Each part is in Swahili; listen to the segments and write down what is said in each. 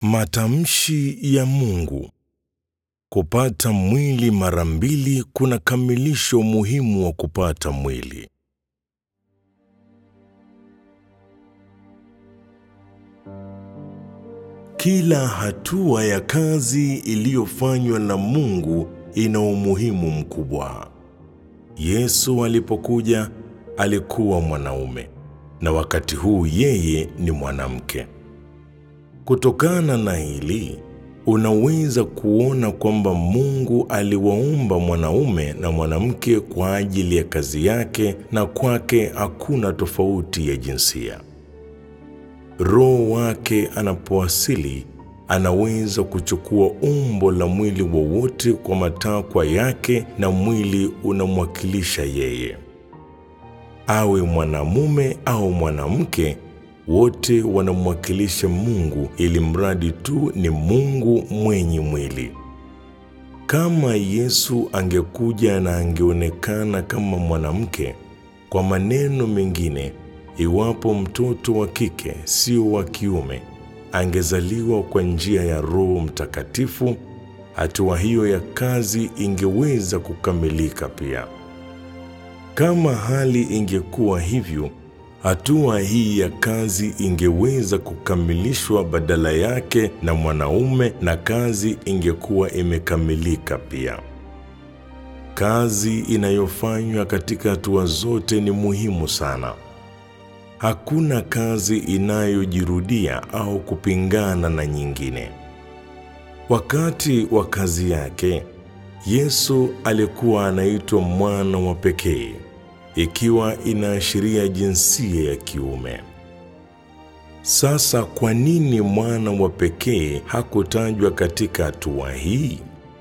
Matamshi ya Mungu. Kupata mwili mara mbili kunakamilisha umuhimu wa kupata mwili. Kila hatua ya kazi iliyofanywa na Mungu ina umuhimu mkubwa. Yesu alipokuja alikuwa mwanaume na wakati huu yeye ni mwanamke. Kutokana na hili, unaweza kuona kwamba Mungu aliwaumba mwanaume na mwanamke kwa ajili ya kazi yake na kwake hakuna tofauti ya jinsia. Roho wake anapowasili anaweza kuchukua umbo la mwili wowote kwa matakwa yake na mwili unamwakilisha yeye. Awe mwanamume au mwanamke, wote wanamwakilisha Mungu ili mradi tu ni Mungu mwenye mwili. Kama Yesu angekuja na angeonekana kama mwanamke, kwa maneno mengine, iwapo mtoto wa kike sio wa kiume angezaliwa kwa njia ya Roho Mtakatifu, hatua hiyo ya kazi ingeweza kukamilika pia. Kama hali ingekuwa hivyo, hatua hii ya kazi ingeweza kukamilishwa badala yake na mwanaume na kazi ingekuwa imekamilika pia. Kazi inayofanywa katika hatua zote ni muhimu sana. Hakuna kazi inayojirudia au kupingana na nyingine. Wakati wa kazi yake, Yesu alikuwa anaitwa mwana wa pekee, ikiwa inaashiria jinsia ya kiume. Sasa kwa nini mwana wa pekee hakutajwa katika hatua hii?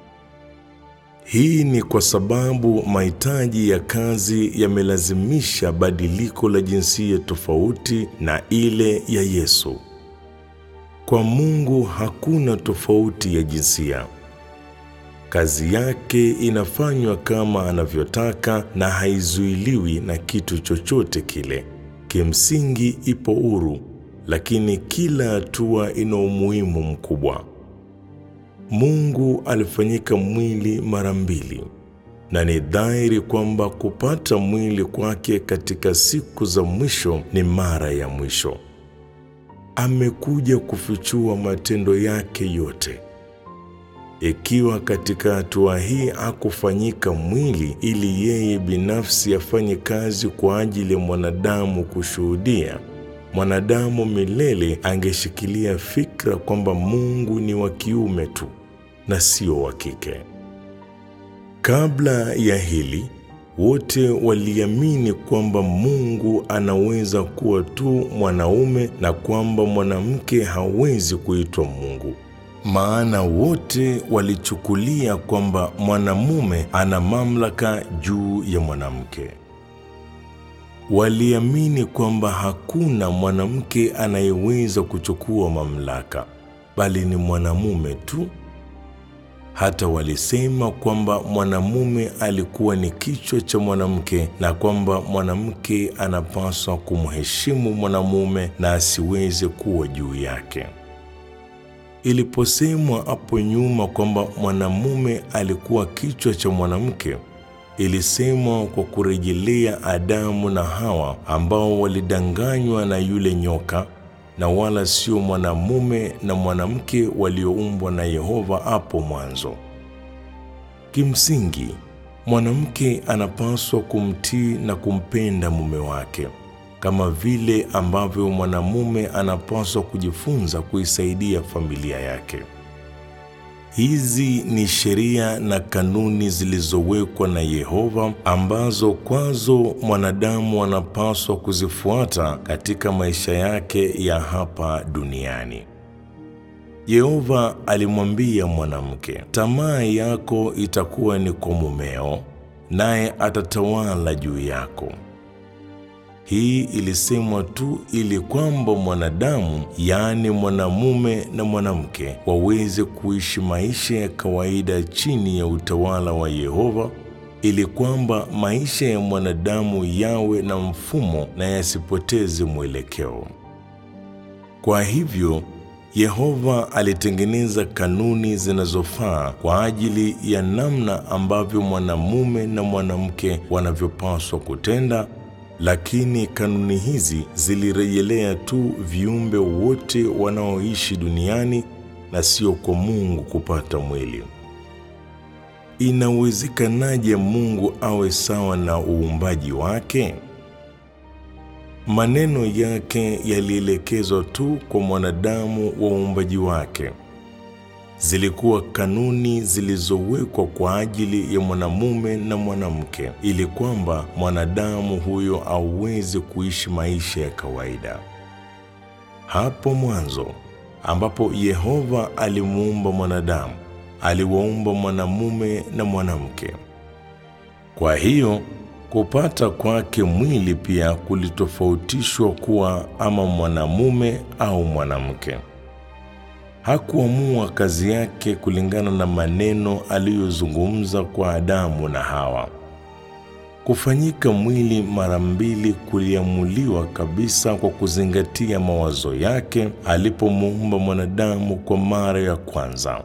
Hii ni kwa sababu mahitaji ya kazi yamelazimisha badiliko la jinsia tofauti na ile ya Yesu. Kwa Mungu hakuna tofauti ya jinsia. Kazi yake inafanywa kama anavyotaka na haizuiliwi na kitu chochote kile. Kimsingi ipo huru, lakini kila hatua ina umuhimu mkubwa. Mungu alifanyika mwili mara mbili, na ni dhahiri kwamba kupata mwili kwake katika siku za mwisho ni mara ya mwisho. Amekuja kufichua matendo yake yote. Ikiwa katika hatua hii hakufanyika mwili ili yeye binafsi afanye kazi kwa ajili ya mwanadamu kushuhudia, mwanadamu milele angeshikilia fikra kwamba Mungu ni wa kiume tu na sio wa kike. Kabla ya hili, wote waliamini kwamba Mungu anaweza kuwa tu mwanaume na kwamba mwanamke hawezi kuitwa Mungu. Maana wote walichukulia kwamba mwanamume ana mamlaka juu ya mwanamke. Waliamini kwamba hakuna mwanamke anayeweza kuchukua mamlaka, bali ni mwanamume tu. Hata walisema kwamba mwanamume alikuwa ni kichwa cha mwanamke na kwamba mwanamke anapaswa kumheshimu mwanamume na asiweze kuwa juu yake. Iliposemwa hapo nyuma kwamba mwanamume alikuwa kichwa cha mwanamke, ilisemwa kwa kurejelea Adamu na Hawa ambao walidanganywa na yule nyoka na wala sio mwanamume na mwanamke walioumbwa na Yehova hapo mwanzo. Kimsingi, mwanamke anapaswa kumtii na kumpenda mume wake kama vile ambavyo mwanamume anapaswa kujifunza kuisaidia familia yake. Hizi ni sheria na kanuni zilizowekwa na Yehova ambazo kwazo mwanadamu anapaswa kuzifuata katika maisha yake ya hapa duniani. Yehova alimwambia mwanamke, tamaa yako itakuwa ni kwa mumeo, naye atatawala juu yako. Hii ilisemwa tu ili kwamba mwanadamu, yaani mwanamume na mwanamke, waweze kuishi maisha ya kawaida chini ya utawala wa Yehova, ili kwamba maisha ya mwanadamu yawe na mfumo na yasipoteze mwelekeo. Kwa hivyo Yehova alitengeneza kanuni zinazofaa kwa ajili ya namna ambavyo mwanamume na mwanamke wanavyopaswa kutenda, lakini kanuni hizi zilirejelea tu viumbe wote wanaoishi duniani na sio kwa Mungu kupata mwili. Inawezekanaje Mungu awe sawa na uumbaji wake? Maneno yake yalielekezwa tu kwa mwanadamu wa uumbaji wake. Zilikuwa kanuni zilizowekwa kwa ajili ya mwanamume na mwanamke, ili kwamba mwanadamu huyo aweze kuishi maisha ya kawaida. Hapo mwanzo ambapo Yehova alimuumba mwanadamu, aliwaumba mwanamume na mwanamke. Kwa hiyo kupata kwake mwili pia kulitofautishwa kuwa ama mwanamume au mwanamke. Hakuamua kazi yake kulingana na maneno aliyozungumza kwa Adamu na Hawa. Kufanyika mwili mara mbili kuliamuliwa kabisa kwa kuzingatia mawazo yake alipomuumba mwanadamu kwa mara ya kwanza.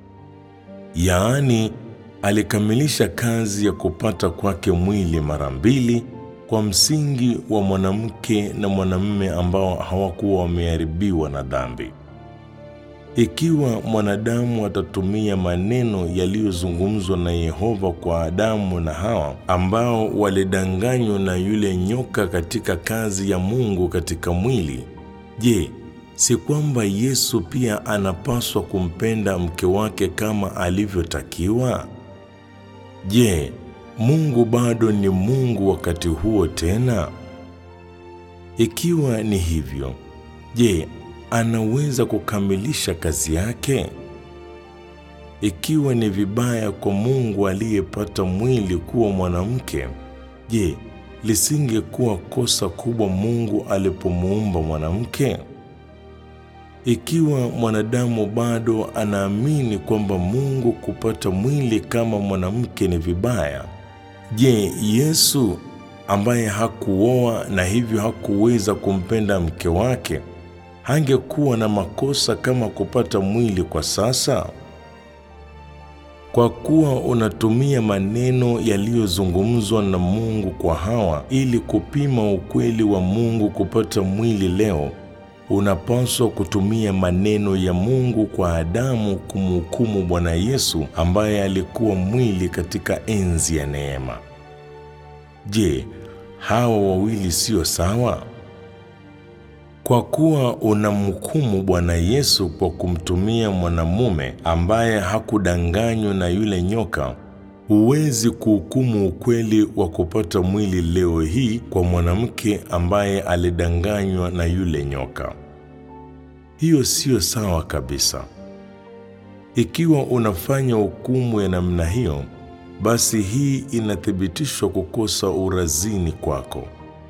Yaani, alikamilisha kazi ya kupata kwake mwili mara mbili kwa msingi wa mwanamke na mwanamume ambao hawakuwa wameharibiwa na dhambi. Ikiwa mwanadamu atatumia maneno yaliyozungumzwa na Yehova kwa Adamu na Hawa ambao walidanganywa na yule nyoka katika kazi ya Mungu katika mwili, je, si kwamba Yesu pia anapaswa kumpenda mke wake kama alivyotakiwa? Je, Mungu bado ni Mungu wakati huo tena? Ikiwa ni hivyo, je, anaweza kukamilisha kazi yake? Ikiwa ni vibaya kwa Mungu aliyepata mwili kuwa mwanamke, je, lisingekuwa kosa kubwa Mungu alipomuumba mwanamke? Ikiwa mwanadamu bado anaamini kwamba Mungu kupata mwili kama mwanamke ni vibaya, je, Yesu ambaye hakuoa na hivyo hakuweza kumpenda mke wake hangekuwa na makosa kama kupata mwili kwa sasa? Kwa kuwa unatumia maneno yaliyozungumzwa na Mungu kwa Hawa ili kupima ukweli wa Mungu kupata mwili leo, unapaswa kutumia maneno ya Mungu kwa Adamu kumhukumu Bwana Yesu ambaye alikuwa mwili katika enzi ya neema. Je, hawa wawili sio sawa? Kwa kuwa unamhukumu Bwana Yesu kwa kumtumia mwanamume ambaye hakudanganywa na yule nyoka, huwezi kuhukumu ukweli wa kupata mwili leo hii kwa mwanamke ambaye alidanganywa na yule nyoka. Hiyo siyo sawa kabisa. Ikiwa unafanya hukumu ya namna hiyo, basi hii inathibitishwa kukosa urazini kwako.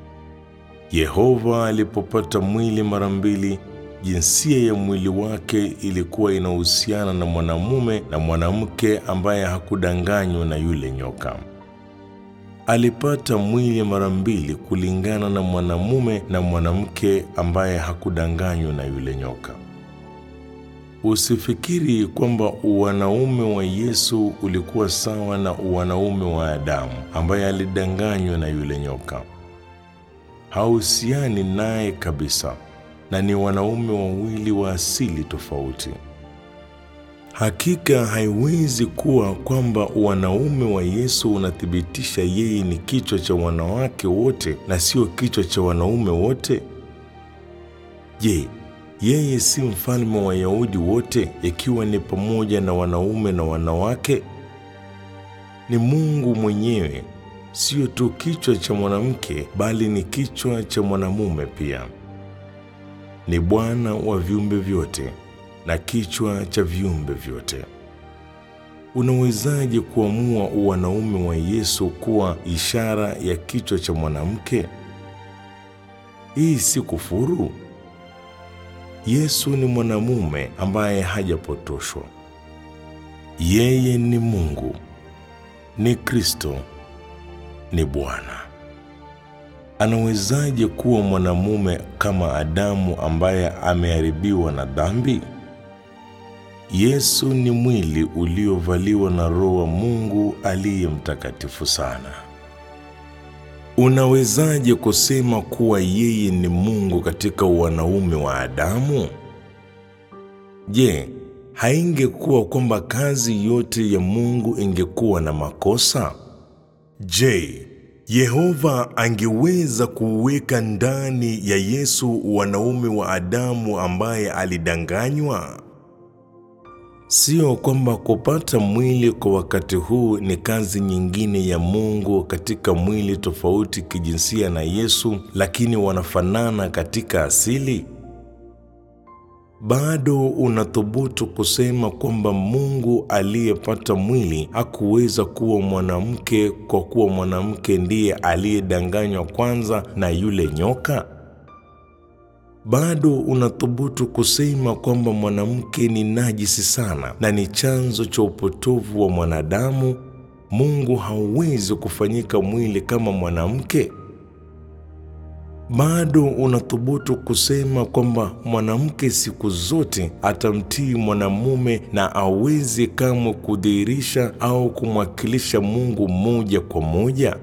Yehova alipopata mwili mara mbili, jinsia ya mwili wake ilikuwa inahusiana na mwanamume na mwanamke ambaye hakudanganywa na yule nyoka. Alipata mwili mara mbili kulingana na mwanamume na mwanamke ambaye hakudanganywa na yule nyoka. Usifikiri kwamba uwanaume wa Yesu ulikuwa sawa na uwanaume wa Adamu ambaye alidanganywa na yule nyoka. Hauhusiani naye kabisa, na ni wanaume wawili wa asili tofauti. Hakika haiwezi kuwa kwamba wanaume wa Yesu unathibitisha yeye ni kichwa cha wanawake wote na sio kichwa cha wanaume wote. Je, yeye si mfalme wa Wayahudi wote ikiwa ni pamoja na wanaume na wanawake? Ni Mungu mwenyewe, sio tu kichwa cha mwanamke bali ni kichwa cha mwanamume pia. Ni Bwana wa viumbe vyote na kichwa cha viumbe vyote. Unawezaje kuamua uwanaume wa Yesu kuwa ishara ya kichwa cha mwanamke? Hii si kufuru? Yesu ni mwanamume ambaye hajapotoshwa. Yeye ni Mungu, ni Kristo, ni Bwana. anawezaje kuwa mwanamume kama Adamu ambaye ameharibiwa na dhambi? Yesu ni mwili uliovaliwa na Roho wa Mungu aliye mtakatifu sana. Unawezaje kusema kuwa yeye ni Mungu katika wanaume wa Adamu? Je, haingekuwa kwamba kazi yote ya Mungu ingekuwa na makosa? Je, Yehova angeweza kuweka ndani ya Yesu wanaume wa Adamu ambaye alidanganywa? Sio kwamba kupata mwili kwa wakati huu ni kazi nyingine ya Mungu katika mwili tofauti kijinsia na Yesu, lakini wanafanana katika asili. Bado unathubutu kusema kwamba Mungu aliyepata mwili hakuweza kuwa mwanamke kwa kuwa mwanamke ndiye aliyedanganywa kwanza na yule nyoka? Bado unathubutu kusema kwamba mwanamke ni najisi sana na ni chanzo cha upotovu wa mwanadamu. Mungu hawezi kufanyika mwili kama mwanamke? Bado unathubutu kusema kwamba mwanamke siku zote atamtii mwanamume na awezi kamwe kudhihirisha au kumwakilisha Mungu moja kwa moja?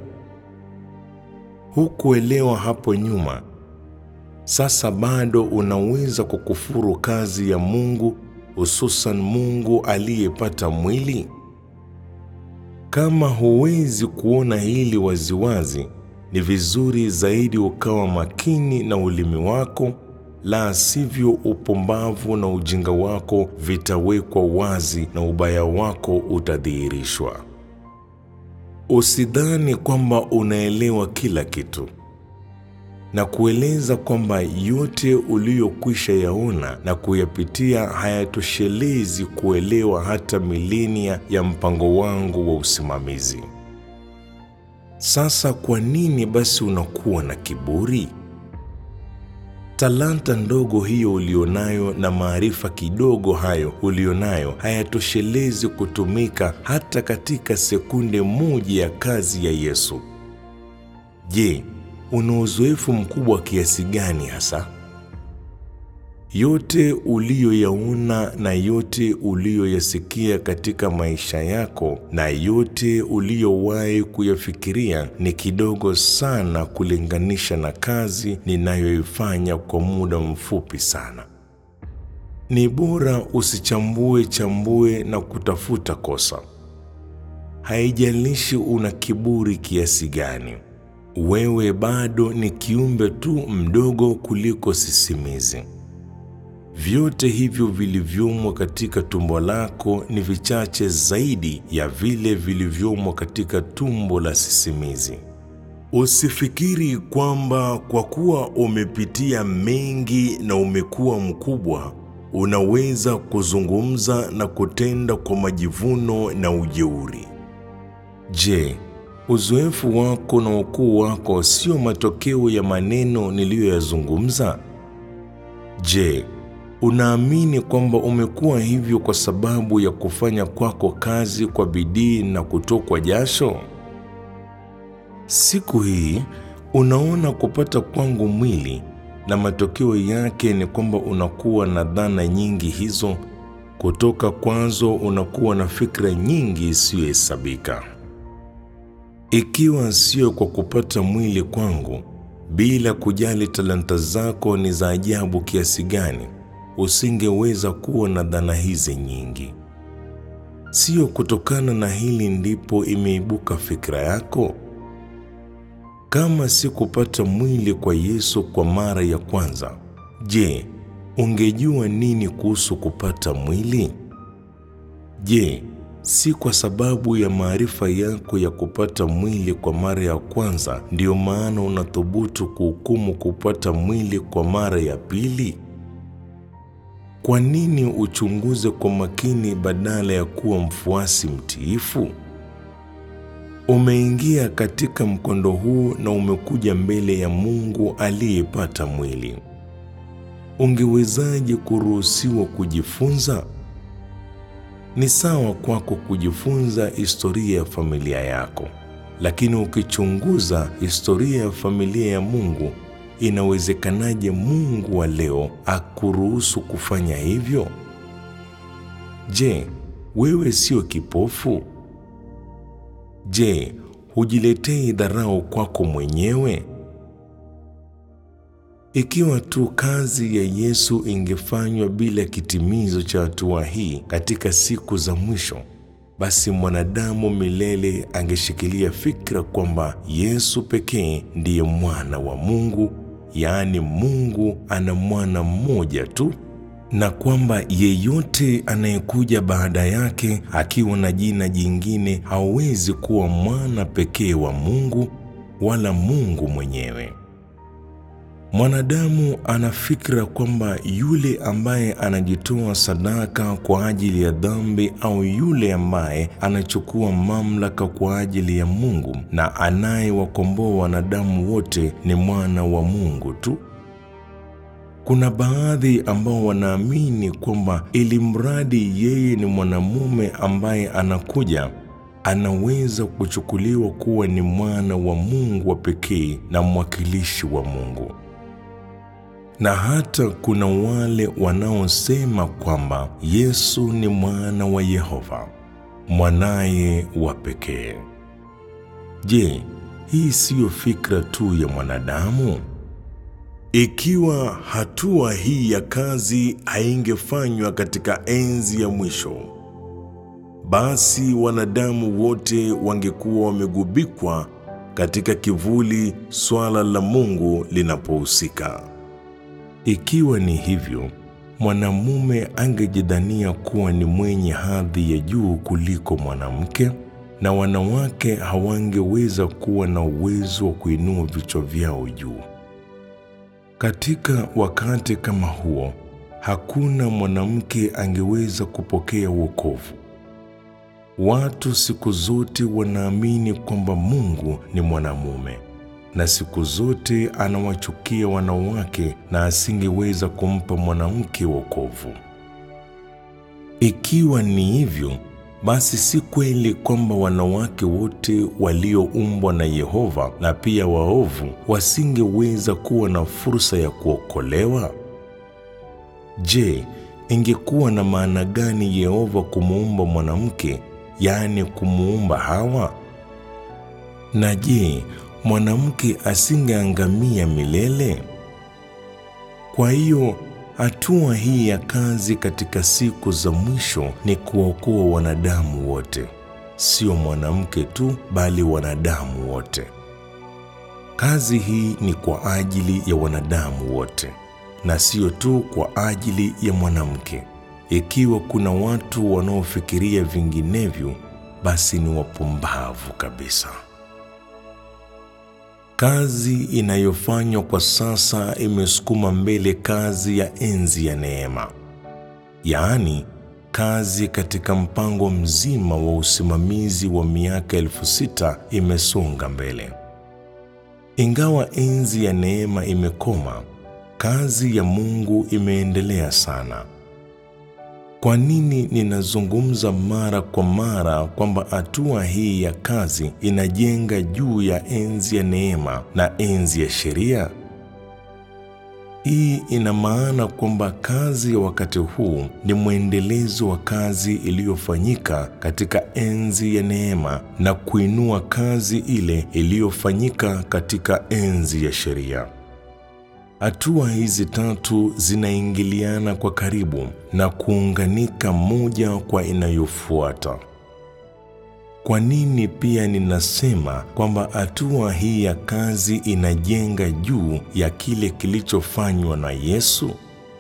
Hukuelewa hapo nyuma. Sasa bado unaweza kukufuru kazi ya Mungu, hususan Mungu aliyepata mwili? Kama huwezi kuona hili waziwazi, ni vizuri zaidi ukawa makini na ulimi wako, la sivyo upumbavu na ujinga wako vitawekwa wazi na ubaya wako utadhihirishwa. Usidhani kwamba unaelewa kila kitu na kueleza kwamba yote uliyokwisha yaona na kuyapitia hayatoshelezi kuelewa hata milenia ya mpango wangu wa usimamizi. Sasa kwa nini basi unakuwa na kiburi? Talanta ndogo hiyo ulionayo na maarifa kidogo hayo ulionayo hayatoshelezi kutumika hata katika sekunde moja ya kazi ya Yesu. Je, una uzoefu mkubwa kiasi gani hasa? Yote uliyoyaona na yote uliyoyasikia katika maisha yako na yote uliyowahi kuyafikiria ni kidogo sana kulinganisha na kazi ninayoifanya kwa muda mfupi sana. Ni bora usichambue chambue na kutafuta kosa. Haijalishi una kiburi kiasi gani. Wewe bado ni kiumbe tu mdogo kuliko sisimizi. Vyote hivyo vilivyomo katika tumbo lako ni vichache zaidi ya vile vilivyomo katika tumbo la sisimizi. Usifikiri kwamba kwa kuwa umepitia mengi na umekuwa mkubwa, unaweza kuzungumza na kutenda kwa majivuno na ujeuri. Je, uzoefu wako na ukuu wako sio matokeo ya maneno niliyoyazungumza? Je, unaamini kwamba umekuwa hivyo kwa sababu ya kufanya kwako kazi kwa bidii na kutokwa jasho? Siku hii unaona kupata kwangu mwili na matokeo yake ni kwamba unakuwa na dhana nyingi hizo. Kutoka kwazo unakuwa na fikra nyingi isiyohesabika. Ikiwa sio kwa kupata mwili kwangu, bila kujali talanta zako ni za ajabu kiasi gani, usingeweza kuwa na dhana hizi nyingi. Sio kutokana na hili ndipo imeibuka fikra yako? Kama si kupata mwili kwa Yesu kwa mara ya kwanza, je, ungejua nini kuhusu kupata mwili? Je, si kwa sababu ya maarifa yako ya kupata mwili kwa mara ya kwanza ndiyo maana unathubutu kuhukumu kupata mwili kwa mara ya pili? Kwa nini uchunguze kwa makini badala ya kuwa mfuasi mtiifu? Umeingia katika mkondo huu na umekuja mbele ya Mungu aliyepata mwili. Ungewezaje kuruhusiwa kujifunza? Ni sawa kwako kujifunza historia ya familia yako, Lakini ukichunguza historia ya familia ya Mungu, inawezekanaje Mungu wa leo akuruhusu kufanya hivyo? Je, wewe sio kipofu? Je, hujiletei dharau kwako mwenyewe? Ikiwa tu kazi ya Yesu ingefanywa bila kitimizo cha hatua hii katika siku za mwisho, basi mwanadamu milele angeshikilia fikra kwamba Yesu pekee ndiye mwana wa Mungu, yaani Mungu ana mwana mmoja tu, na kwamba yeyote anayekuja baada yake akiwa na jina jingine hawezi kuwa mwana pekee wa Mungu wala Mungu mwenyewe. Mwanadamu ana fikra kwamba yule ambaye anajitoa sadaka kwa ajili ya dhambi au yule ambaye anachukua mamlaka kwa ajili ya Mungu na anayewakomboa wanadamu wote ni mwana wa Mungu tu. Kuna baadhi ambao wanaamini kwamba ili mradi yeye ni mwanamume ambaye anakuja anaweza kuchukuliwa kuwa ni mwana wa Mungu wa pekee na mwakilishi wa Mungu na hata kuna wale wanaosema kwamba Yesu ni mwana wa Yehova, mwanaye wa pekee. Je, hii siyo fikra tu ya mwanadamu? Ikiwa hatua hii ya kazi haingefanywa katika enzi ya mwisho, basi wanadamu wote wangekuwa wamegubikwa katika kivuli swala la Mungu linapohusika. Ikiwa ni hivyo, mwanamume angejidhania kuwa ni mwenye hadhi ya juu kuliko mwanamke, na wanawake hawangeweza kuwa na uwezo wa kuinua vichwa vyao juu. Katika wakati kama huo, hakuna mwanamke angeweza kupokea wokovu. Watu siku zote wanaamini kwamba Mungu ni mwanamume na siku zote anawachukia wanawake na asingeweza kumpa mwanamke wokovu. Ikiwa ni hivyo, basi si kweli kwamba wanawake wote walioumbwa na Yehova na pia waovu wasingeweza kuwa na fursa ya kuokolewa? Je, ingekuwa na maana gani Yehova kumuumba mwanamke, yaani kumuumba Hawa? Na je, mwanamke asingeangamia milele? Kwa hiyo hatua hii ya kazi katika siku za mwisho ni kuokoa wanadamu wote, sio mwanamke tu, bali wanadamu wote. Kazi hii ni kwa ajili ya wanadamu wote na sio tu kwa ajili ya mwanamke. Ikiwa kuna watu wanaofikiria vinginevyo, basi ni wapumbavu kabisa. Kazi inayofanywa kwa sasa imesukuma mbele kazi ya enzi ya neema, yaani kazi katika mpango mzima wa usimamizi wa miaka elfu sita imesonga mbele. Ingawa enzi ya neema imekoma, kazi ya Mungu imeendelea sana. Kwa nini ninazungumza mara kwa mara kwamba hatua hii ya kazi inajenga juu ya enzi ya neema na enzi ya sheria? Hii ina maana kwamba kazi ya wakati huu ni mwendelezo wa kazi iliyofanyika katika enzi ya neema na kuinua kazi ile iliyofanyika katika enzi ya sheria. Hatua hizi tatu zinaingiliana kwa karibu na kuunganika moja kwa inayofuata. Kwa nini pia ninasema kwamba hatua hii ya kazi inajenga juu ya kile kilichofanywa na Yesu?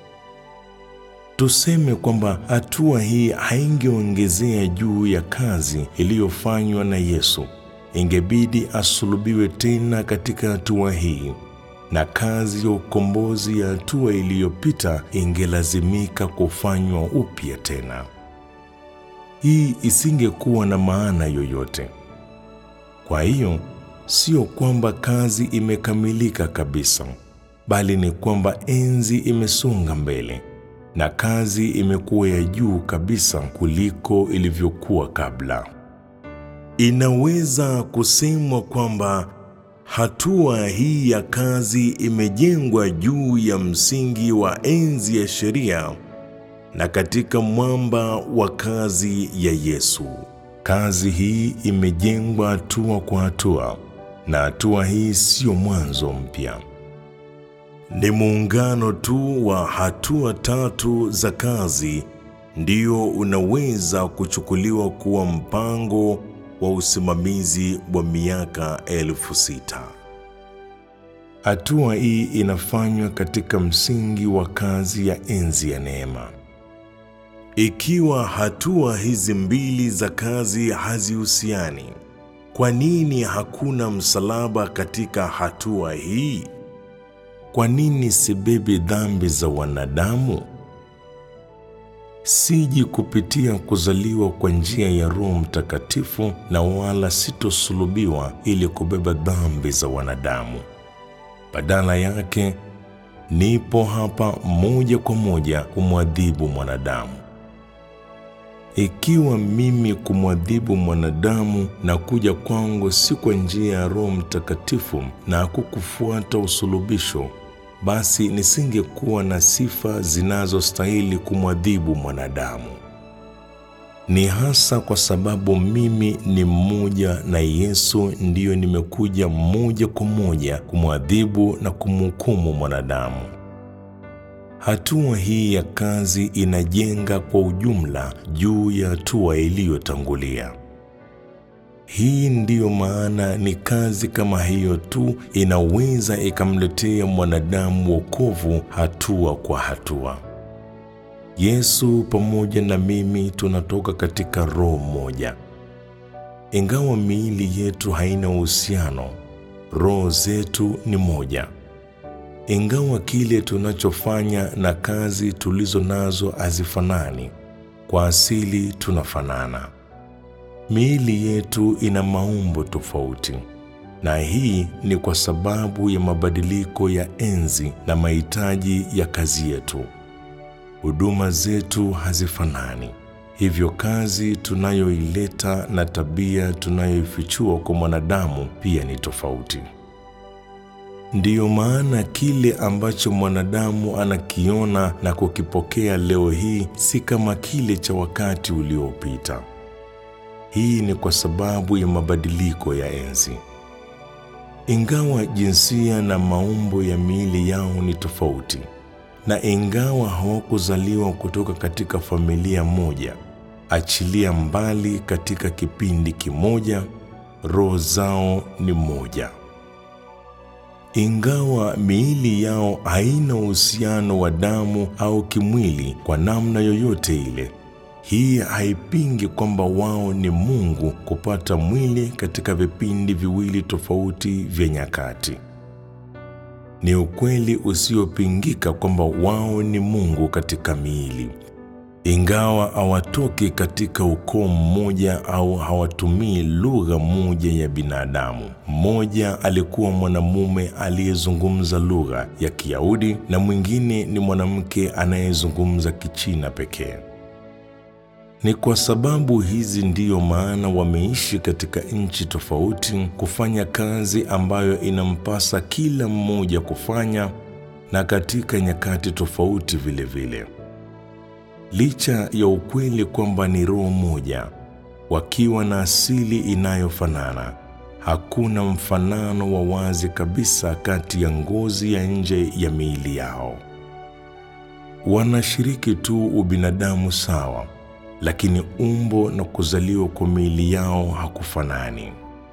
Tuseme kwamba hatua hii haingeongezea juu ya kazi iliyofanywa na Yesu, ingebidi asulubiwe tena katika hatua hii na kazi ya ukombozi ya hatua iliyopita ingelazimika kufanywa upya tena. Hii isingekuwa na maana yoyote. Kwa hiyo, sio kwamba kazi imekamilika kabisa, bali ni kwamba enzi imesonga mbele na kazi imekuwa ya juu kabisa kuliko ilivyokuwa kabla. Inaweza kusemwa kwamba hatua hii ya kazi imejengwa juu ya msingi wa enzi ya sheria na katika mwamba wa kazi ya Yesu. Kazi hii imejengwa hatua kwa hatua, na hatua hii sio mwanzo mpya. Ni muungano tu wa hatua tatu za kazi ndio unaweza kuchukuliwa kuwa mpango wa usimamizi wa miaka elfu sita. Hatua hii inafanywa katika msingi wa kazi ya enzi ya neema. Ikiwa hatua hizi mbili za kazi hazihusiani, kwa nini hakuna msalaba katika hatua hii? Kwa nini sibebi dhambi za wanadamu? Siji kupitia kuzaliwa kwa njia ya Roho Mtakatifu na wala sitosulubiwa ili kubeba dhambi za wanadamu. Badala yake, nipo hapa moja kwa moja kumwadhibu mwanadamu. Ikiwa mimi kumwadhibu mwanadamu na kuja kwangu si kwa njia ya Roho Mtakatifu na kukufuata usulubisho, basi nisingekuwa na sifa zinazostahili kumwadhibu mwanadamu. Ni hasa kwa sababu mimi ni mmoja na Yesu ndiyo nimekuja moja kwa moja kumwadhibu na kumhukumu mwanadamu. Hatua hii ya kazi inajenga kwa ujumla juu ya hatua iliyotangulia. Hii ndiyo maana ni kazi kama hiyo tu inaweza ikamletea mwanadamu wokovu hatua kwa hatua. Yesu pamoja na mimi tunatoka katika roho moja. Ingawa miili yetu haina uhusiano, roho zetu ni moja. Ingawa kile tunachofanya na kazi tulizo nazo hazifanani, kwa asili tunafanana. Miili yetu ina maumbo tofauti, na hii ni kwa sababu ya mabadiliko ya enzi na mahitaji ya kazi yetu. Huduma zetu hazifanani, hivyo kazi tunayoileta na tabia tunayoifichua kwa mwanadamu pia ni tofauti. Ndiyo maana kile ambacho mwanadamu anakiona na kukipokea leo hii si kama kile cha wakati uliopita. Hii ni kwa sababu ya mabadiliko ya enzi. Ingawa jinsia na maumbo ya miili yao ni tofauti, na ingawa hawakuzaliwa kutoka katika familia moja, achilia mbali katika kipindi kimoja, roho zao ni moja. Ingawa miili yao haina uhusiano wa damu au kimwili kwa namna yoyote ile, hii haipingi kwamba wao ni Mungu kupata mwili katika vipindi viwili tofauti vya nyakati. Ni ukweli usiopingika kwamba wao ni Mungu katika miili, ingawa hawatoki katika ukoo mmoja au hawatumii lugha moja ya binadamu. Mmoja alikuwa mwanamume aliyezungumza lugha ya Kiyahudi na mwingine ni mwanamke anayezungumza Kichina pekee. Ni kwa sababu hizi ndiyo maana wameishi katika nchi tofauti, kufanya kazi ambayo inampasa kila mmoja kufanya na katika nyakati tofauti vile vile. Licha ya ukweli kwamba ni roho moja, wakiwa na asili inayofanana, hakuna mfanano wa wazi kabisa kati ya ngozi ya nje ya miili yao. Wanashiriki tu ubinadamu sawa, lakini umbo na kuzaliwa kwa miili yao hakufanani.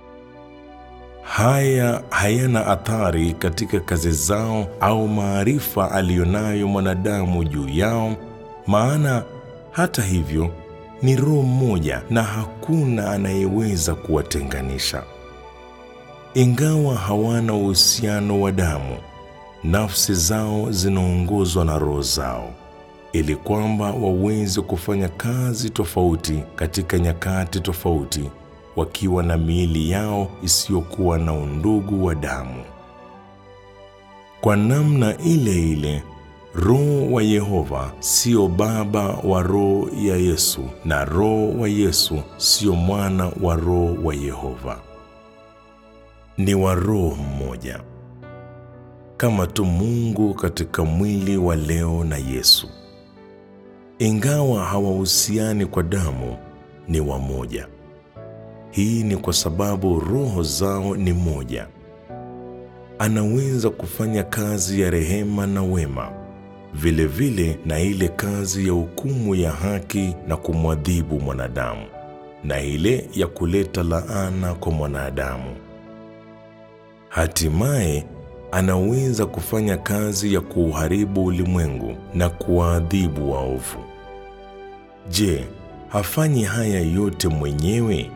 Haya hayana athari katika kazi zao au maarifa aliyonayo mwanadamu juu yao, maana hata hivyo ni roho mmoja na hakuna anayeweza kuwatenganisha. Ingawa hawana uhusiano wa damu, nafsi zao zinaongozwa na roho zao ili kwamba waweze kufanya kazi tofauti katika nyakati tofauti, wakiwa na miili yao isiyokuwa na undugu wa damu. Kwa namna ile ile, Roho wa Yehova sio baba wa roho ya Yesu, na roho wa Yesu sio mwana wa roho wa Yehova. Ni wa roho mmoja, kama tu Mungu katika mwili wa leo na Yesu. Ingawa hawahusiani kwa damu, ni wamoja. Hii ni kwa sababu roho zao ni moja. Anaweza kufanya kazi ya rehema na wema, vilevile vile na ile kazi ya hukumu ya haki na kumwadhibu mwanadamu, na ile ya kuleta laana kwa mwanadamu. Hatimaye anaweza kufanya kazi ya kuuharibu ulimwengu na kuwaadhibu waovu. Je, hafanyi haya yote mwenyewe?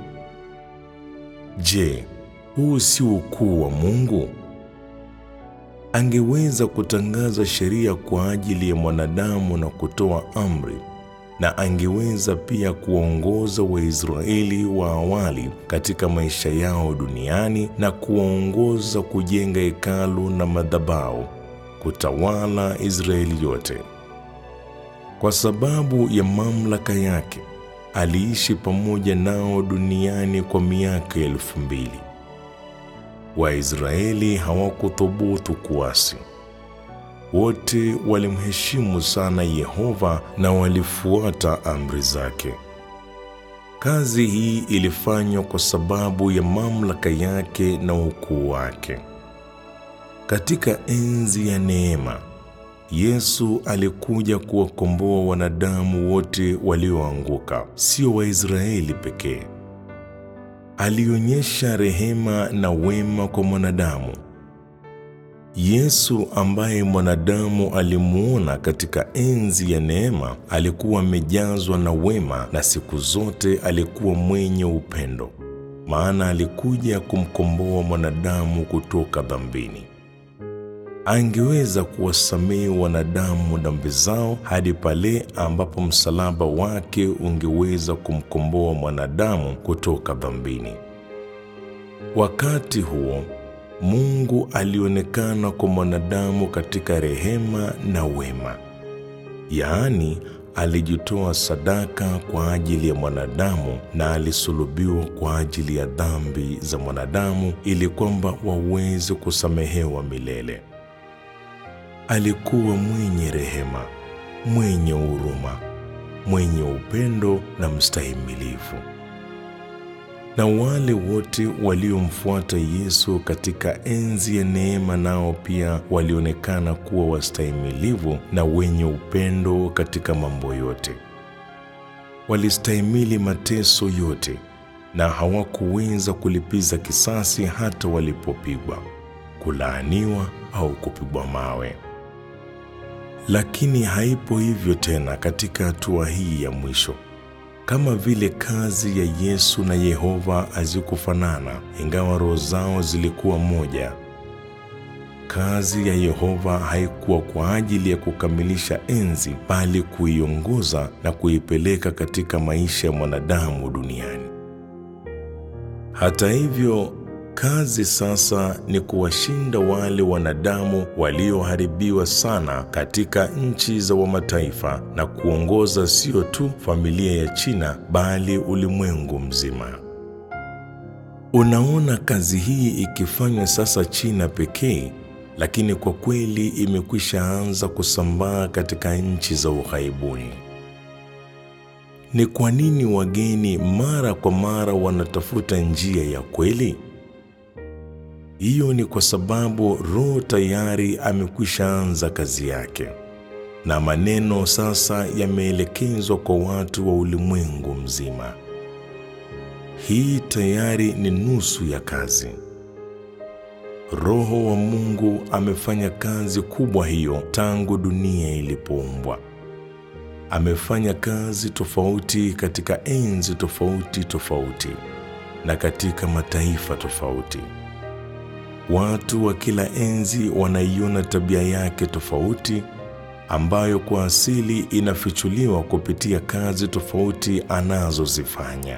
Je, huu si ukuu wa Mungu? Angeweza kutangaza sheria kwa ajili ya mwanadamu na kutoa amri, na angeweza pia kuwaongoza Waisraeli wa awali katika maisha yao duniani na kuwaongoza kujenga hekalu na madhabahu, kutawala Israeli yote. Kwa sababu ya mamlaka yake, aliishi pamoja nao duniani kwa miaka elfu mbili. Waisraeli hawakuthubutu kuasi. Wote walimheshimu sana Yehova na walifuata amri zake. Kazi hii ilifanywa kwa sababu ya mamlaka yake na ukuu wake. Katika enzi ya neema, Yesu alikuja kuwakomboa wanadamu wote walioanguka, sio Waisraeli pekee. Alionyesha rehema na wema kwa mwanadamu. Yesu ambaye mwanadamu alimuona katika enzi ya neema, alikuwa amejazwa na wema na siku zote alikuwa mwenye upendo, maana alikuja kumkomboa mwanadamu kutoka dhambini. Angeweza kuwasamehe wanadamu dhambi zao hadi pale ambapo msalaba wake ungeweza kumkomboa mwanadamu kutoka dhambini. Wakati huo Mungu alionekana kwa mwanadamu katika rehema na wema, yaani alijitoa sadaka kwa ajili ya mwanadamu na alisulubiwa kwa ajili ya dhambi za mwanadamu ili kwamba waweze kusamehewa milele. Alikuwa mwenye rehema, mwenye huruma, mwenye upendo na mstahimilivu. Na wale wote waliomfuata Yesu katika enzi ya neema nao pia walionekana kuwa wastahimilivu na wenye upendo katika mambo yote. Walistahimili mateso yote na hawakuweza kulipiza kisasi hata walipopigwa, kulaaniwa au kupigwa mawe. Lakini haipo hivyo tena katika hatua hii ya mwisho. Kama vile kazi ya Yesu na Yehova hazikufanana, ingawa roho zao zilikuwa moja. Kazi ya Yehova haikuwa kwa ajili ya kukamilisha enzi, bali kuiongoza na kuipeleka katika maisha ya mwanadamu duniani. Hata hivyo, kazi sasa ni kuwashinda wale wanadamu walioharibiwa sana katika nchi za wamataifa na kuongoza sio tu familia ya China bali ulimwengu mzima. Unaona kazi hii ikifanywa sasa China pekee, lakini kwa kweli imekwisha anza kusambaa katika nchi za ughaibuni. Ni kwa nini wageni mara kwa mara wanatafuta njia ya kweli? Hiyo ni kwa sababu Roho tayari amekwisha anza kazi yake, na maneno sasa yameelekezwa kwa watu wa ulimwengu mzima. Hii tayari ni nusu ya kazi. Roho wa Mungu amefanya kazi kubwa hiyo tangu dunia ilipoumbwa. Amefanya kazi tofauti katika enzi tofauti tofauti na katika mataifa tofauti. Watu wa kila enzi wanaiona tabia yake tofauti ambayo kwa asili inafichuliwa kupitia kazi tofauti anazozifanya.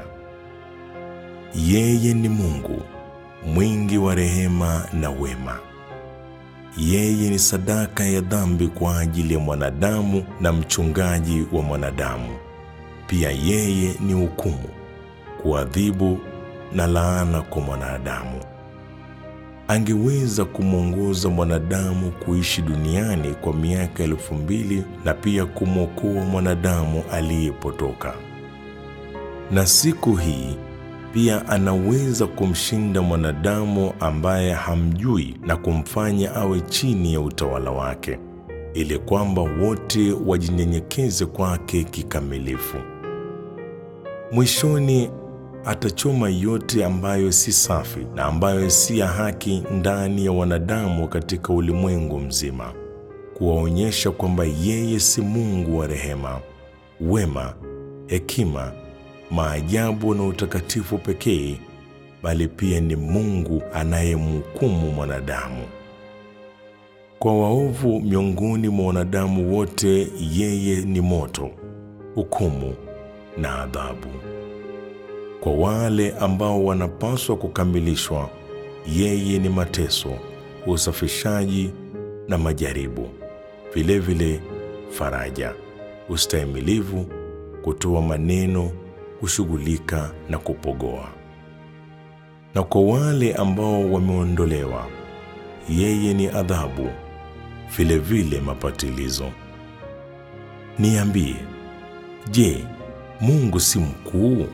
Yeye ni Mungu mwingi wa rehema na wema. Yeye ni sadaka ya dhambi kwa ajili ya mwanadamu na mchungaji wa mwanadamu. Pia yeye ni hukumu, kuadhibu na laana kwa mwanadamu. Angeweza kumwongoza mwanadamu kuishi duniani kwa miaka elfu mbili na pia kumwokoa mwanadamu aliyepotoka. Na siku hii pia anaweza kumshinda mwanadamu ambaye hamjui na kumfanya awe chini ya utawala wake, ili kwamba wote wajinyenyekeze kwake kikamilifu. Mwishoni atachoma yote ambayo si safi na ambayo si ya haki ndani ya wanadamu katika ulimwengu mzima, kuwaonyesha kwamba yeye si Mungu wa rehema, wema, hekima, maajabu na utakatifu pekee, bali pia ni Mungu anayemhukumu mwanadamu. Kwa waovu miongoni mwa wanadamu wote, yeye ni moto, hukumu na adhabu. Kwa wale ambao wanapaswa kukamilishwa, yeye ni mateso, usafishaji na majaribu, vilevile faraja, ustahimilivu, kutoa maneno, kushughulika na kupogoa. Na kwa wale ambao wameondolewa, yeye ni adhabu, vilevile mapatilizo. Niambie, je, Mungu si mkuu?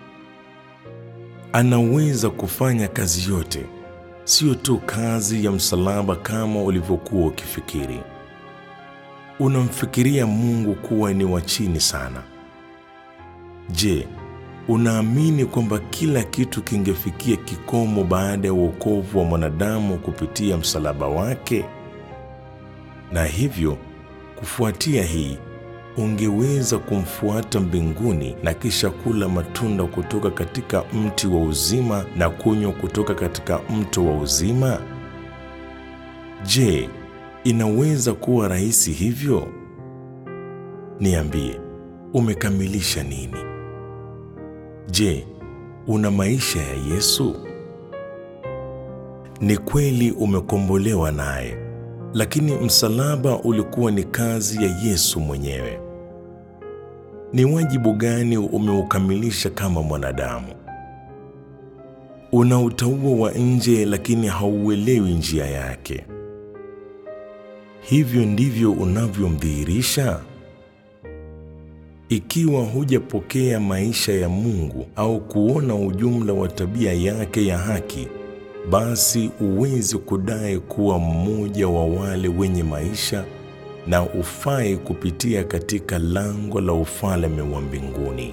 Anaweza kufanya kazi yote, sio tu kazi ya msalaba kama ulivyokuwa ukifikiri. Unamfikiria Mungu kuwa ni wa chini sana. Je, unaamini kwamba kila kitu kingefikia kikomo baada ya wokovu wa mwanadamu kupitia msalaba wake? Na hivyo kufuatia hii ungeweza kumfuata mbinguni na kisha kula matunda kutoka katika mti wa uzima na kunywa kutoka katika mto wa uzima? Je, inaweza kuwa rahisi hivyo? Niambie, umekamilisha nini? Je, una maisha ya Yesu? Ni kweli umekombolewa naye, lakini msalaba ulikuwa ni kazi ya Yesu mwenyewe. Ni wajibu gani umeukamilisha kama mwanadamu? Una utauwa wa nje, lakini hauelewi njia yake. Hivyo ndivyo unavyomdhihirisha. Ikiwa hujapokea maisha ya Mungu au kuona ujumla wa tabia yake ya haki, basi uwezi kudai kuwa mmoja wa wale wenye maisha na ufai kupitia katika lango la ufalme wa mbinguni.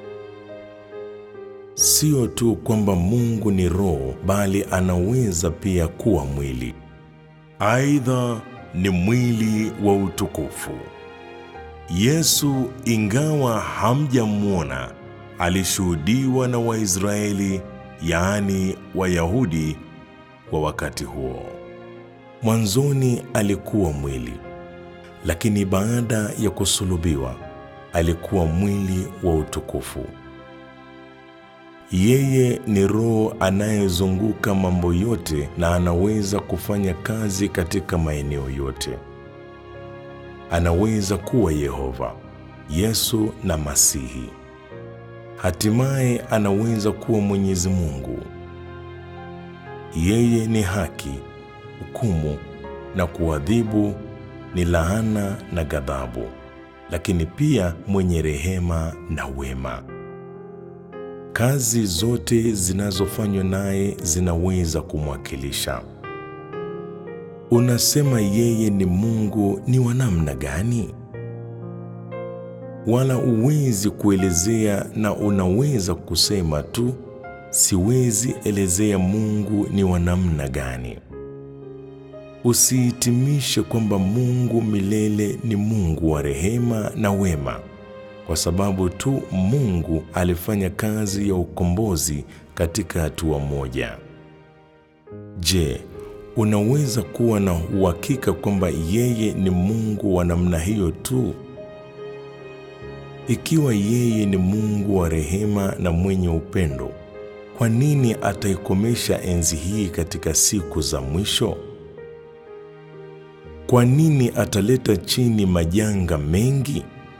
Sio tu kwamba Mungu ni roho, bali anaweza pia kuwa mwili. Aidha ni mwili wa utukufu. Yesu, ingawa hamjamwona, alishuhudiwa na Waisraeli, yaani Wayahudi wa wakati huo. Mwanzoni alikuwa mwili, lakini baada ya kusulubiwa alikuwa mwili wa utukufu. Yeye ni roho anayezunguka mambo yote na anaweza kufanya kazi katika maeneo yote. Anaweza kuwa Yehova, Yesu na Masihi. Hatimaye anaweza kuwa Mwenyezi Mungu. Yeye ni haki, hukumu na kuadhibu, ni laana na ghadhabu, lakini pia mwenye rehema na wema. Kazi zote zinazofanywa naye zinaweza kumwakilisha. Unasema yeye ni Mungu ni wa namna gani? Wala uwezi kuelezea, na unaweza kusema tu, siwezi elezea Mungu ni wa namna gani. Usihitimishe kwamba Mungu milele ni Mungu wa rehema na wema kwa sababu tu Mungu alifanya kazi ya ukombozi katika hatua moja. Je, unaweza kuwa na uhakika kwamba yeye ni Mungu wa namna hiyo tu? Ikiwa yeye ni Mungu wa rehema na mwenye upendo, kwa nini ataikomesha enzi hii katika siku za mwisho? Kwa nini ataleta chini majanga mengi?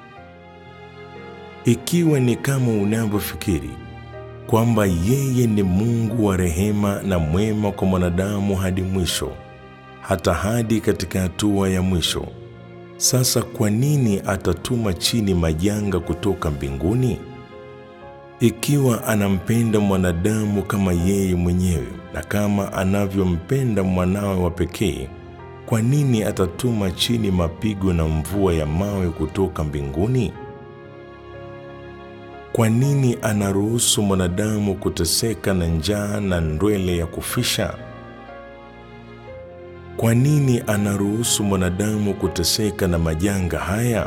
Ikiwa ni kama unavyofikiri kwamba yeye ni Mungu wa rehema na mwema kwa mwanadamu hadi mwisho, hata hadi katika hatua ya mwisho, sasa kwa nini atatuma chini majanga kutoka mbinguni? Ikiwa anampenda mwanadamu kama yeye mwenyewe na kama anavyompenda mwanawe wa pekee, kwa nini atatuma chini mapigo na mvua ya mawe kutoka mbinguni? Kwa nini anaruhusu mwanadamu kuteseka na njaa na ndwele ya kufisha? Kwa nini anaruhusu mwanadamu kuteseka na majanga haya?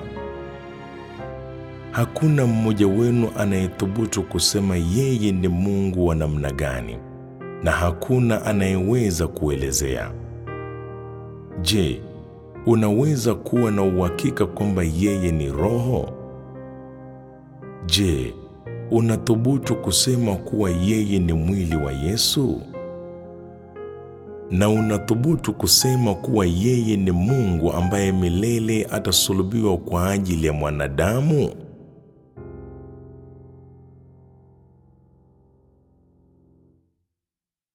Hakuna mmoja wenu anayethubutu kusema yeye ni Mungu wa namna gani, na hakuna anayeweza kuelezea. Je, unaweza kuwa na uhakika kwamba yeye ni Roho? Je, unathubutu kusema kuwa yeye ni mwili wa Yesu? Na unathubutu kusema kuwa yeye ni Mungu ambaye milele atasulubiwa kwa ajili ya mwanadamu?